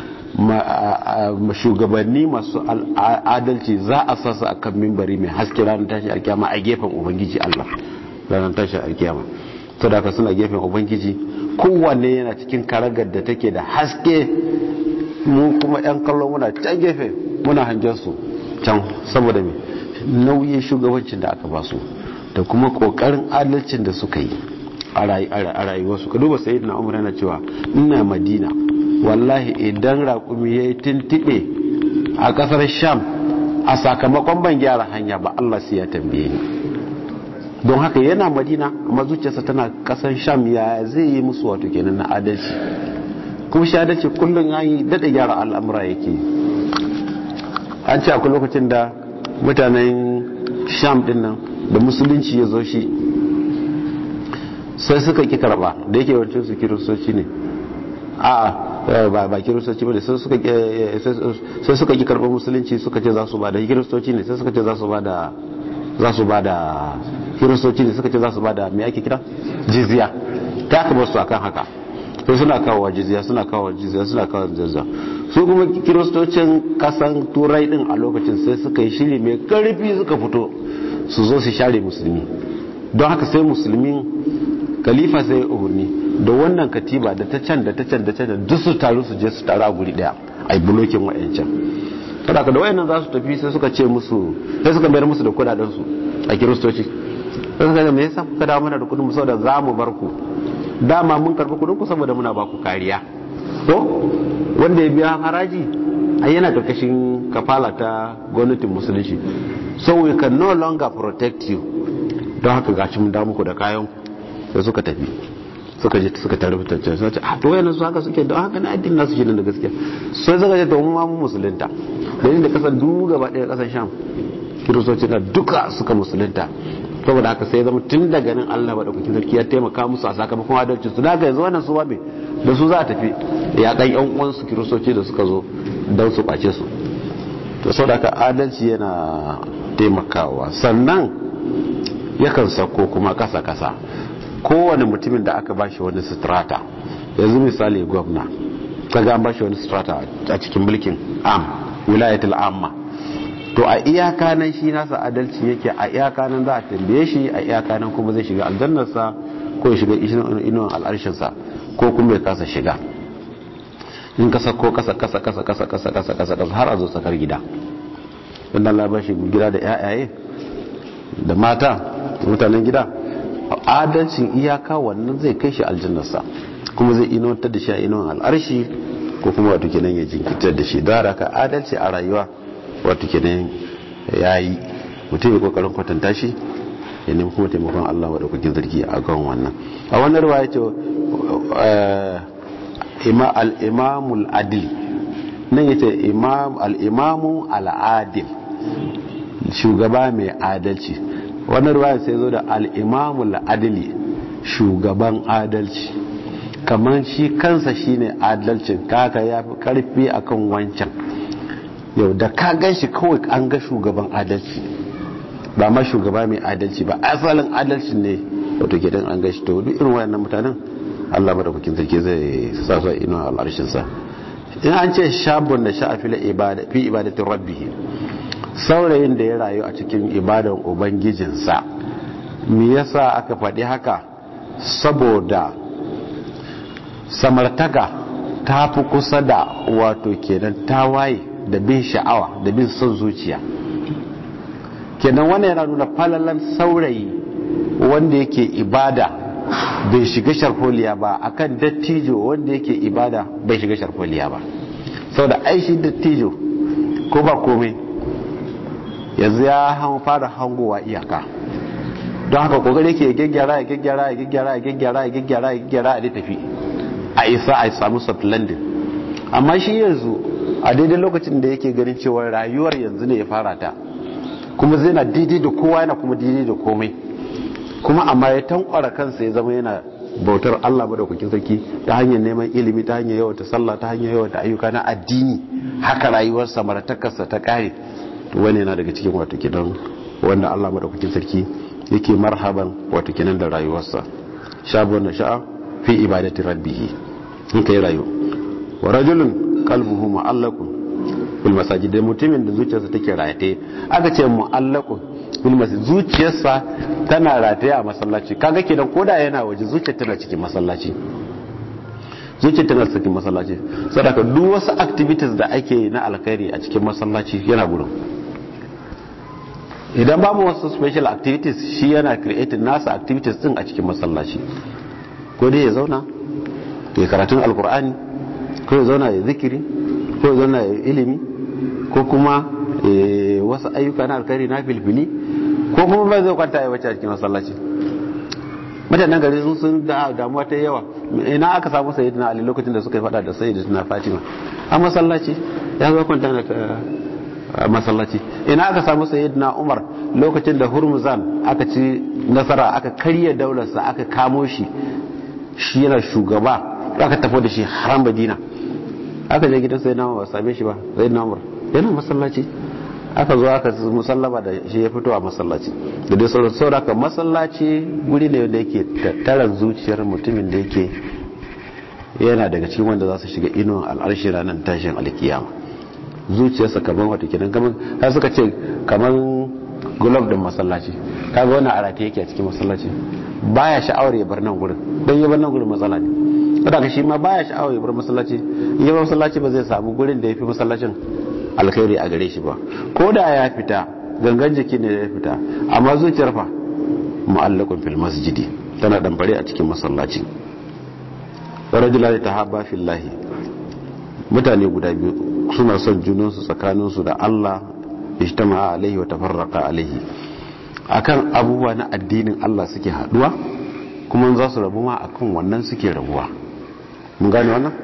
shugabanni masu adalci za a sasa a kan mimbari mai haske ranar tashi alkiyama a gefen ubangiji Allah ranar tashi alkiyama to da ka suna gefen ubangiji kowanne yana cikin karagar da take da haske mu kuma yan kallon muna can gefe muna hangen su can saboda me nauyin shugabancin da aka basu da kuma kokarin adalcin da suka yi a rayuwarsu ka duba sayi na umar yana cewa ina madina wallahi idan raƙumi ya yi tuntuɓe a ƙasar sham a sakamakon ban gyara hanya ba allah sai ya tambaye ni don haka yana madina amma zuciyarsa tana ƙasar sham ya zai yi musu wato kenan na adalci kuma shi adalci kullum ya yi daɗa gyara al'amura yake an ce akwai lokacin da mutanen sham ɗin nan da musulunci ya zo shi sai suka ki karba da yake wancan su kiristoci ne a ba ba kiristoci ba sai suka sai suka ki karba musulunci suka ce za su ba da kiristoci ne sai suka ce za su ba da za su ba da kiristoci ne suka ce za su ba da me ake kira jizya ta aka bar su akan haka sai suna kawo jizya suna kawo jizya suna kawo jizya su kuma kiristocin kasan turai din a lokacin sai suka yi shiri mai karfi suka fito su zo su share musulmi don haka sai musulmin khalifa sai ya umarni da wannan katiba da ta can da ta can da can duk su taru su je su taru a guri daya a yi bulokin wa'ancan kada ka da wayannan za su tafi sai suka ce musu sai suka bayar musu da kudaden su a kiristoci sai suka ce me yasa kuka dawo mana da kudin mu saboda za mu bar ku dama mun karbi kudin ku saboda muna ba ku kariya to wanda ya biya haraji a yana karkashin kafala ta gwamnatin musulunci so we can no longer protect you don haka gashi mun dawo muku da kayan ku sai suka tafi suka je suka tare fitacce sai ce a to wayannan su haka suke don haka na addinin nasu shi da gaskiya sai suka ce to mu ma mu musulunta da da kasan duk gaba ɗaya kasan sham kiristoci na duka suka musulunta saboda haka sai zama tun daga nan Allah ba daukakin sarki ya taimaka musu a sakamakon adalci su da yanzu wannan su ba me da su za a tafi ya kan yan uwan su kiristoci da suka zo don su kwace su to saboda haka adalci yana taimakawa sannan yakan sako kuma kasa kasa kowane mutumin da aka bashi wani strata yanzu misali gwamna kaga an bashi wani strata a cikin mulkin am wilayatul amma to a iyaka nan shi nasa adalci yake a iyaka nan za a tambaye shi a iyaka nan kuma zai shiga aljannarsa ko ya shiga inuwan al'arshinsa ko kuma ya kasa shiga in kasa ko kasa kasa kasa kasa kasa kasa kasa kasa har a zo tsakar gida wanda Allah ba shi gida da yayaye da mata mutanen gida adalcin iyaka wannan zai kai shi aljannarsa kuma zai inuwantar da shi a inuwan al'arshi ko kuma wato kenan ya jinkitar da shi da haka adalci a rayuwa wato kenan ya yi mutum ya kokarin kwatanta shi ya nemi kuma taimakon Allah wa daukakin zargi a kan wannan a wannan ruwa ya ce al'imamul adil nan ya ce al'imamu al'adil shugaba mai adalci wannan ruwa sai zo da al'imamul adili shugaban adalci kamar shi kansa shine adalcin kaka ya fi karfi akan wancan yau da ka gan shi kawai an ga shugaban adalci ba ma shugaba mai adalci ba asalin adalci ne wato gidan an gashi to duk irin wayannan mutanen Allah madaukakin sarki zai sa su ino al'arshin sa in an ce shabun da sha'a fi ibada fi ibadatin rabbih saurayin da ya rayu a cikin ibadan ubangijinsa me yasa aka faɗi haka saboda samartaka ta fi kusa da wato kenan tawaye da bin sha'awa da bin son zuciya kenan wannan yana nuna falalan saurayi wanda yake ibada bai shiga sharfoliya ba akan dattijo wanda yake ibada bai shiga sharfoliya ba sau da aishi dattijo ko ba komai yanzu ya fara hangowa iyaka don haka kokari yake gyaggyara ya gyaggyara ya gyaggyara ya gyaggyara ya gyaggyara ya gyaggyara a tafi a isa a samu soft landing amma shi yanzu a daidai lokacin da yake ganin cewa rayuwar yanzu ne ya fara ta kuma zai na daidai da kowa yana kuma daidai da komai kuma amma ya tankwara kansa ya zama yana bautar Allah madaukakin sarki ta hanyar neman ilimi ta hanyar yawata sallah ta hanyar yawata ayyuka na addini haka rayuwar samartakarsa ta kare wani yana daga cikin wato kidan wanda Allah madaukakin sarki yake marhaban wato kenan da rayuwarsa shabun sha'a fi ibadati rabbih in kai rayu wa rajulun qalbuhu mu'allaqun bil masajid da mutumin da zuciyarsa take rataye aka ce mu'allaqun bil masajid zuciyarsa tana rataye a masallaci kaga kenan koda yana waje zuciyar tana cikin masallaci zuciyar tana cikin masallaci sadaka duk wasu activities da ake na alkhairi a cikin masallaci yana gurin idan babu wasu special activities shi yana creating nasa activities din a cikin masallaci ko dai ya zauna ya karatun alkur'ani ko ya zauna ya zikiri ko ya zauna ya ilimi ko kuma wasu ayyuka na alkhairi na filfili ko kuma ba zai kwanta ya wace a cikin masallaci mutanen gari sun sun da damuwa ta yawa ina aka samu sayyidina ali lokacin da suka yi fada da sayyidina fatima a masallaci ya zo kwanta na masallaci ina aka samu sayyidina umar lokacin da hurmuzan aka ci nasara aka karya daularsa aka kamo shi shi yana shugaba aka tafi da shi haram madina aka je gidan sayyidina umar ba same shi ba sayyidina umar yana masallaci aka zo aka musallama da shi ya fito a masallaci da dai sauran sauran aka masallaci guri ne da yake tattaran zuciyar mutumin da yake yana daga cikin wanda za su shiga inuwan al'arshi ranar tashin alkiyama zuciyarsa kamar wata kenan kamar har suka ce kamar gulob din masallaci kaga wannan arate yake a cikin masallaci baya sha'awar ya bar nan gurin don ya bar nan gurin matsala ne saboda shi ma baya sha'awar ya bar masallaci in ya bar masallaci ba zai samu gurin da ya fi masallacin alkhairi a gare shi ba ko da ya fita gangan jiki ne ya fita amma zuciyar fa mu'allaqun fil masjidi tana damfare a cikin masallaci rajulani tahabba fillahi mutane guda biyu suna son junansu tsakaninsu da Allah ijtama'a alaihi wa tafarraqa alaihi akan abubuwa na addinin Allah suke haduwa kuma za su rabu ma akan wannan suke rabuwa mun gane wannan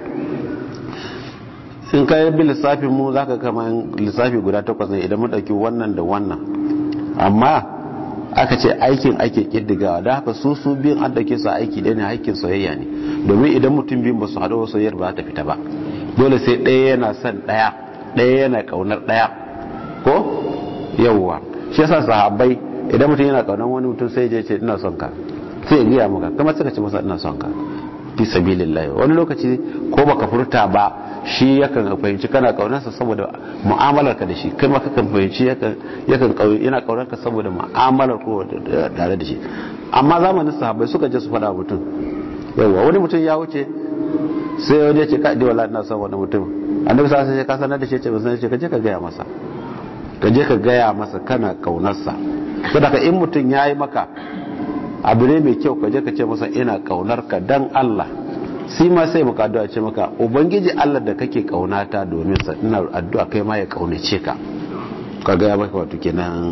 in ka yi lissafin mu za ka kama lissafi guda takwas ne idan mun ɗauki wannan da wannan amma aka ce aikin ake ƙiddigawa da haka su su biyun an ɗauke su aiki ɗaya ne aikin soyayya ne domin idan mutum biyun ba su haɗu soyayyar ba ta fita ba dole sai ɗaya yana son ɗaya ɗaya yana ƙaunar ɗaya ko yawwa shi yasa sahabbai idan mutum yana ƙaunar wani mutum sai je ce ina son ka sai ya gaya maka kamar suka ce masa ina son ka fi sabilillah wani lokaci ko baka furta ba shi yakan fahimci kana kaunarsa saboda mu'amalar ka da shi kai ma kakan fahimci yakan yana kaunar ka saboda mu'amalar ko tare da shi amma zamanin sahabbai suka je su faɗa mutum yawa wani mutum ya wuce sai wani ya ce ka wala ina son wani mutum annabi sai sai ka sanar da shi ce ba sanar ce ka je ka gaya masa ka je ka gaya masa kana kaunarsa saboda in mutum ya yi maka abu ne mai kyau ka je ka ce masa ina kaunar ka dan Allah shi ma sai maka addu'a ce maka ubangiji Allah da kake kaunata domin sa ina addu'a kai ma ya kaunace ka ka ga maka wato kenan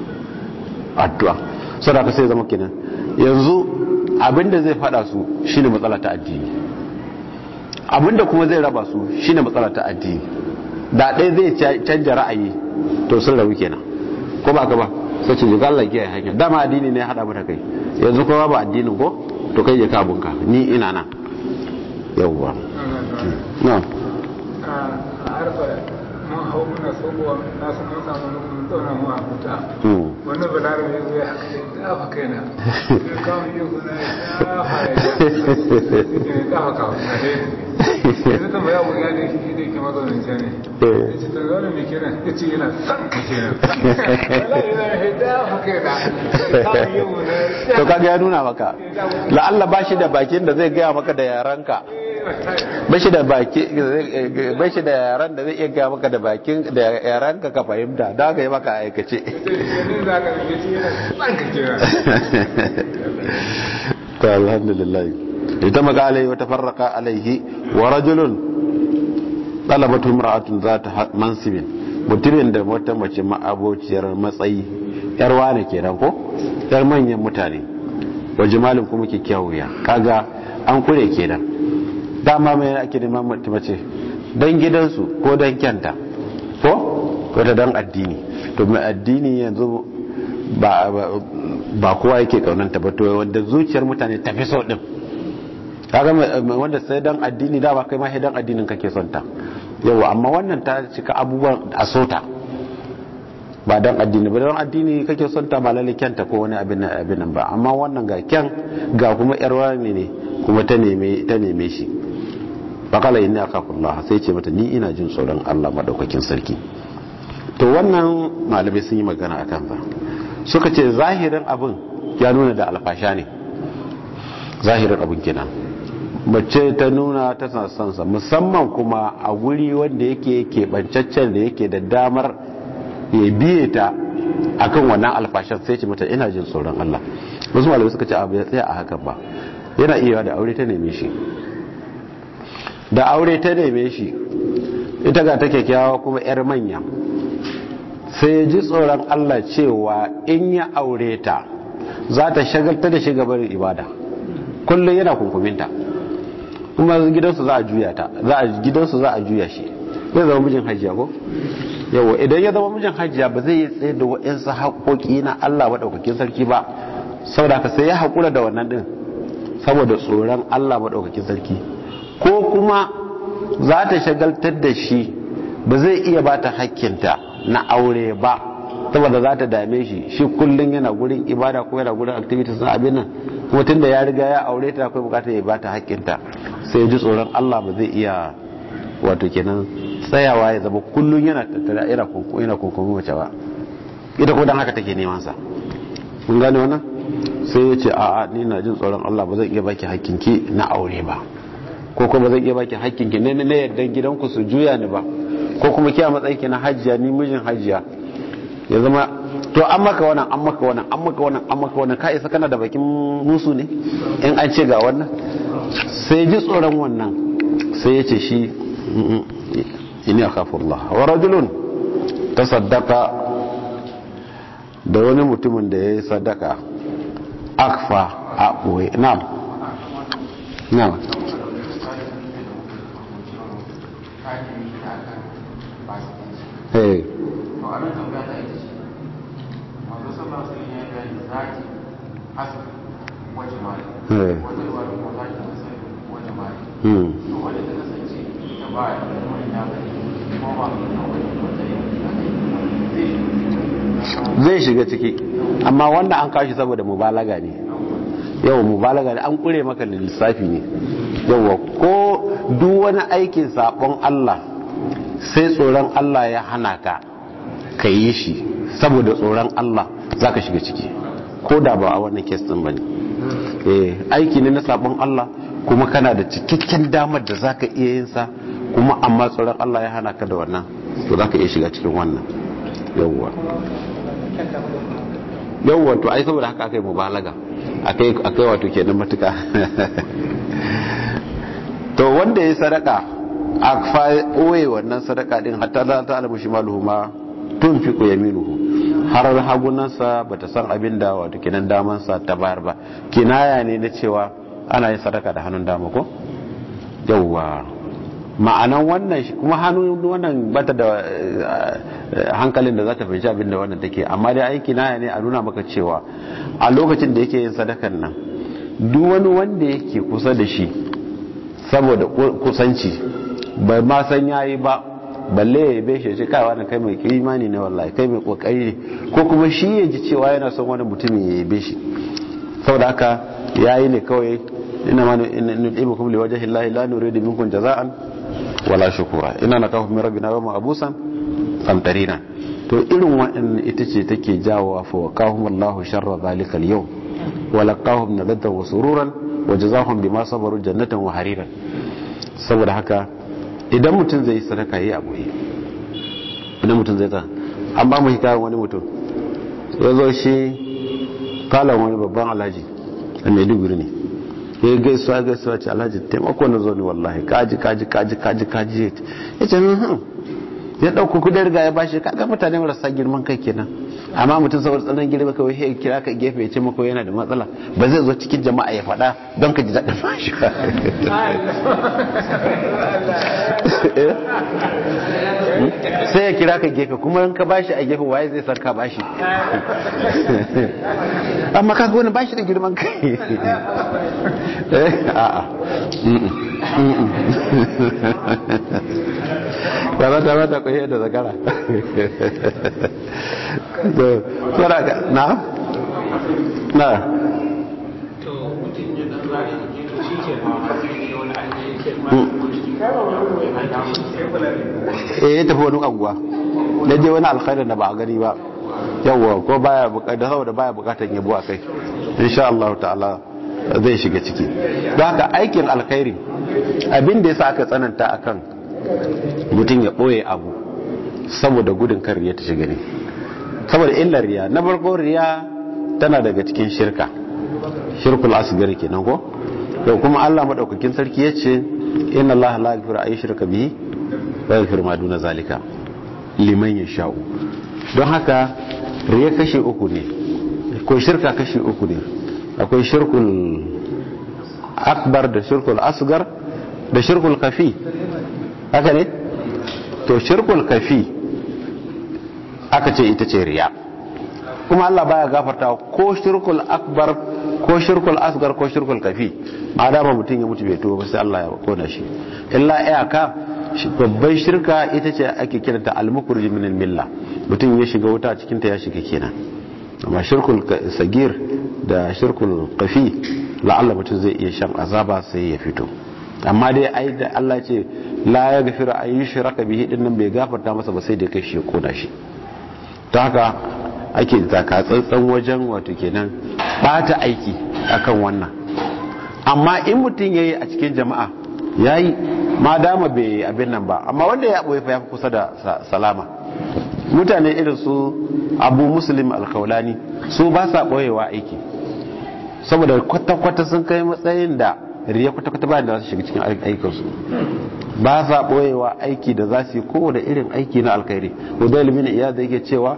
addu'a saboda ka sai zama kenan yanzu abinda zai fada su shine matsala ta addini abinda kuma zai raba su shine matsala ta addini da ɗaya zai canja ra'ayi to sun rabu kenan ko ba ka ba sai ce ga Allah kiyaye hanya dama addini ne ya hada mata kai yanzu kowa ba addinin ko to kai je ka bunka ni ina nan yawwa na a harfa mun hau muna sokowa na su mun samu mun zauna mu a huta wani balarabe ya zo ya haka sai dafa kaina sai kawo yi kuna ya dafa ya dafa kawo na dai yanzu ta baya wuya ne shi ne ke mazaunin can ne ya ce ta zaune mai kiran ya ce yana son ka kenan wala yana ya dafa kaina ya kawo yi kuna to kaga ya nuna maka la'alla ba shi da bakin da zai gaya maka da yaranka ba shi da baki ba shi da yaran da zai iya gaya maka da bakin da yaranka ka fahimta da ka yi maka aikace ta alhamdulillah ita maka alaihi wata farraka alaihi wa rajulun talabatu imra'atun zata mansibin mutumin da wata mace ma'abociyar matsayi yar wane kenan ko yar manyan mutane wa jimalin kuma kyakkyawiya kaga an kure kenan dama mai ake neman mace don gidansu ko don kyanta ko wata don addini to mai addini yanzu ba kowa yake kaunanta ba to wanda zuciyar mutane tafi so din kaga wanda sai don addini dama kai ma don addinin kake son ta yawa amma wannan ta cika abubuwan a sota ba don addini ba don addini kake son ta malali kyanta ko wani abin abin nan ba amma wannan ga kyan ga kuma yar wani ne kuma ta neme ta neme shi faqala inni akafullah sai ce mata ni ina jin tsoron Allah madaukakin sarki to wannan malamai sun yi magana akan sa suka ce zahirin abin ya nuna da alfasha ne zahirin abin kenan mace ta nuna ta sansa musamman kuma a guri wanda yake keɓancaccen da yake da damar ya biye ta akan wannan alfashan sai ce mata ina jin tsoron Allah wasu malamai suka ce abu ya tsaya a hakan ba yana iya da aure ta neme shi da aure ta neme shi ita ga ta kyakkyawa kuma yar manya sai ji tsoron Allah cewa in ya aure ta za ta shagalta da shigabar ibada kullum yana kunkuminta kuma gidansu za a juya ta za a gidansu za a juya shi zai zama mijin hajiya ko yawa idan ya zama mijin hajiya ba zai yi tsaye da wa'insu haƙoƙi na Allah maɗaukakin sarki ba saboda ka sai ya haƙura da wannan ɗin saboda tsoron Allah maɗaukakin sarki ko kuma za ta shagaltar da shi ba zai iya ba ta hakkinta na aure ba saboda za ta dame shi shi kullum yana gurin ibada ko yana gurin activities na abin nan kuma tun da ya riga ya aure ta akwai bukatar ya ba ta hakkinta sai ya ji tsoron Allah ba zai iya wato kenan tsayawa ya zama kullum yana tattara yana kunku yana kunkumi mace ba ita ko dan haka take neman sa mun gane wannan sai ya ce a'a ni na jin tsoron Allah ba zan iya baki hakkinki na aure ba ko kuma zan iya baki hakkinki ne na yardan gidanku su juya ni ba ko kuma kiya matsayin ki na hajjiya ni mijin hajjiya ya zama to an maka wannan an maka wannan an maka wannan an maka wannan ka isa kana da bakin musu ne in an ce ga wannan sai ji tsoron wannan sai ya ce shi ini akhafullah wa rajulun tasaddaqa da wani mutumin da yayi sadaka akfa a boye na'am na'am eh zai shiga ciki amma wanda an kashi saboda mubalaga ne yau mubalaga ne an kure maka lissafi ne yau ko duk wani aikin sabon Allah sai tsoron Allah ya hana ka ka yi shi saboda tsoron Allah za ka shiga ciki ko da ba a wannan kes din ba ne aiki ne na sabon Allah kuma kana da cikakken damar da za ka iya yin sa kuma amma tsoron Allah ya hana ka da wannan to za ka iya shiga cikin wannan yawwa yawwa to ai saboda haka aka yi mubalaga akai akai wato kenan matuka to wanda ya sadaka a fa oye wannan sadaka din hatta la ta alamu shimaluhu ma tunfiqu yaminuhu har hagunansa bata san abin da wato kenan daman sa ta bayar ba kinaya ne na cewa ana yin sadaka da hannun dama ko yawwa ma'anan wannan kuma hannun wannan bata da hankalin da za ta fahimci abin da wannan take amma dai aiki na ne a nuna maka cewa a lokacin da yake yin sadakan nan duk wani wanda yake kusa da shi saboda kusanci bai ma san yayi ba balle ya yabe shi ce kai wani kai mai imani ne wallahi kai mai kokari ne ko kuma shi ya ji cewa yana son wani mutumin ya yabe shi saboda haka yayi ne kawai ina ma nu'ibukum liwajhi llahi la nuridu minkum jaza'an wala shukura ina na kafa rabbina wa abusan kamtarina to irin waɗannan ita ce take jawo fa wa kahum Allahu sharra zalikal yau wa laqahum nadatan wa sururan wa jazahum bima sabaru jannatan wa hariran saboda haka idan mutum zai sadaka yi abu idan mutum zai ta an ba mu hikayen wani mutum ya zo shi kalan wani babban alhaji a maiduguri ne ya gaisuwa gaisuwa ce alhaji taimako na zo ne wallahi kaji kaji kaji kaji kaji ya ce hmm ya ɗauku kudin riga ya bashi kaga mutane marasa girman kai kenan amma mutum saboda tsanan girma kawai ya kira ka gefe ya ce maka yana da matsala ba zai zo cikin jama'a ya faɗa don ka ji daɗin bashi ba sai ya kira ka gefe kuma in ka bashi a gefe waye zai san ka bashi amma ka wani bashi da girman kai a'a ba za ta mata kwaye da zakara na na to mutum ya dan zari to shi ke ma wani eh ya tafi wani abuwa da je wani alkhairin da ba a gani ba yawwa ko baya bukatar saboda baya bukatar yabo a kai insha Allah ta'ala zai shiga ciki don haka aikin alkhairi abin da yasa aka tsananta akan mutum ya boye abu saboda gudun kan riya ta shiga ne saboda illar riya na farko riya tana daga cikin shirka shirkul asgar kenan ko to kuma Allah madaukakin sarki yace inna Allah la yaghfiru ay shirka bihi wa yaghfiru ma duna zalika liman yasha'u don haka riya kashi uku ne ko shirka kashi uku ne akwai shirkul akbar da shirkul asgar da shirkul kafi haka ne to shirkul kafi aka ce ita ce riya kuma Allah baya gafarta ko shirkul akbar ko shirkul asgar ko shirkul kafi adama mutum ya mutu bai tuba ba sai Allah ya kona shi illa iyaka babban shirka ita ce ake kiranta al-mukhrij min al-milla mutum ya shiga wuta cikin ta ya shiga kenan amma shirkul sagir da shirkul kafi la'alla mutum zai iya shan azaba sai ya fito amma dai ai da Allah ce la ya gafira a yi shiraka bihi din nan bai gafarta masa ba sai da kai shi kona shi ta haka ake taka tsantsan wajen wato kenan bata aiki akan wannan amma in mutum yayi a cikin jama'a yayi ma dama bai abin nan ba amma wanda ya boye fa ya kusa da salama mutane irin su abu muslim alkaulani su ba sa boyewa aiki saboda kwata-kwata sun kai matsayin da riya kwata-kwata bayan da za su shiga cikin aikinsu ba sa boyewa aiki da za su yi kowane irin aiki na alkhairi wadda ilimin iya da yake cewa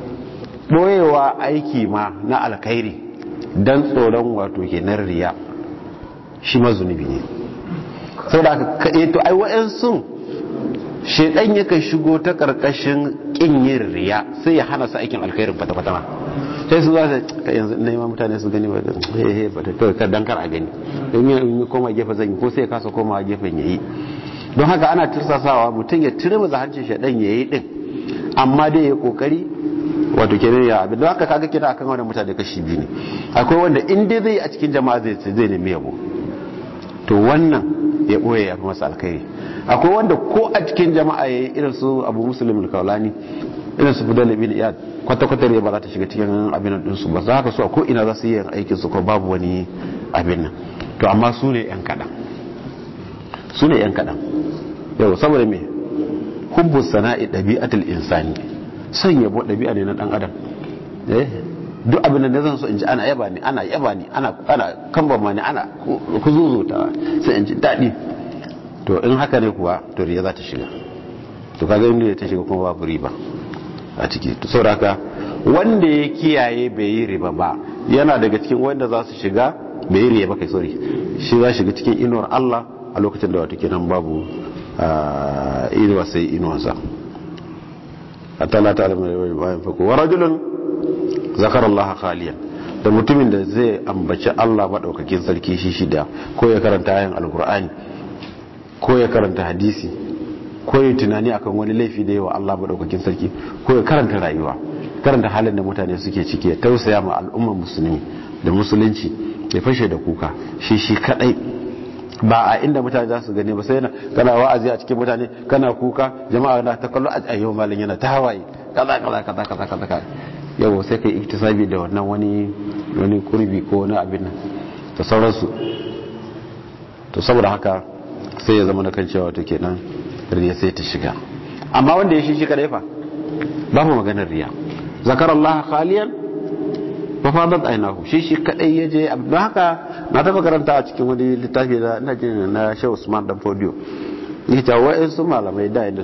boyewa aiki ma na alkhairi don tsoron wato kenan riya shi mazunubi ne saboda aka to ai wa'yansu shaidan yakan shigo ta karkashin kin yin riya sai ya hana su aikin alkhairin kwata-kwata ma sai su za su yanzu na yi mutane su gani ba hehe ba ta kawai dan kar a gani don yi koma gefe zan yi ko sai ya kasa koma gefen ya yi don haka ana tursasawa mutum ya tire maza hancin shaidan ya yi din amma dai ya kokari wato kenan ya abin don haka kaga kira akan wani mutane kashi biyu ne akwai wanda in dai zai a cikin jama'a zai zai nemi yabo to wannan ya boye ya fi masa alkhairi akwai wanda ko a cikin jama'a ya yi irin su abu musulun kaulani irin su fidal ibn iyad kwata-kwata ne ba za ta shiga cikin abin nan ɗinsu ba za ka so a ko ina za su yi aikin su ko babu wani abin nan to amma su ne yan kaɗan su ne yan kaɗan yau saboda me hubbu sana'i ɗabi'atul insani son yabo ɗabi'a ne na ɗan adam duk abin da zan so in ji ana yaba ni ana yaba ni ana ana kambama ni ana kuzuzuta sai in ji daɗi to in haka ne kuwa to riya za ta shiga to kaga inda ta shiga kuma babu riba a ciki to saboda haka wanda ya kiyaye bai yi riba ba yana daga cikin wanda za su shiga bai yi riya ba kai sorry shi za shiga cikin inuwar Allah a lokacin da wato kenan babu inuwa sai inuwarsa hatta la ta'lamu bayan fako wa rajulun zakara Allah khaliyan da mutumin da zai ambaci Allah madaukakin sarki shi shida ko ya karanta ayan alqur'ani ko ya karanta hadisi ko ya tunani akan wani laifi da yawa Allah madaukakin sarki ko ya karanta rayuwa karanta halin da mutane suke ciki ya tausaya ma al'ummar musulmi da musulunci ya fashe da kuka shi shi kadai ba a inda mutane za su gani ba sai kana wa'azi a cikin mutane kana kuka jama'a na ta kallo a yau malin yana ta hawaye kaza kaza kaza kaza kaza kaza yau sai kai iktisabi da wannan wani wani kurbi ko wani abin nan da sauransu to saboda haka sai ya zama na kan cewa to kenan riya sai ta shiga amma wanda ya shi shi kadai fa babu maganar riya zakar Allah khaliyan fa fadat aynahu shi shi kadai yaje don haka na taba karanta a cikin wani littafi da ina jin na Sheikh Usman dan Fodio yake cewa wa'ansu malamai da yadda